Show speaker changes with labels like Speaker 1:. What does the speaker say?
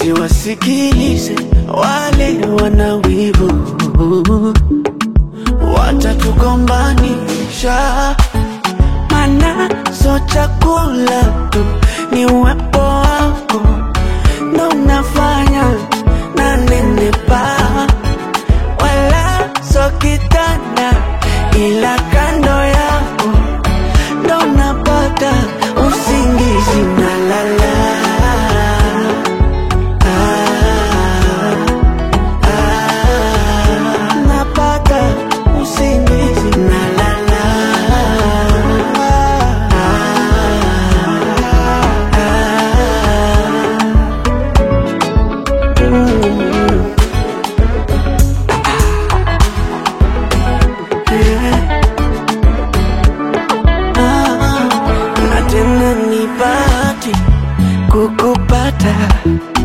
Speaker 1: usiwasikilize wale wana wivu, watatukombanisha. Mana so chakula tu ni uwepo wako ndo unafanya na nenepa, wala so kitanda, ila kando yako ndo napata usingizi na lala. Ah, ah, napata usingizi na lala. Ah, ah, mm. Ah, na tena ni bahati kukupata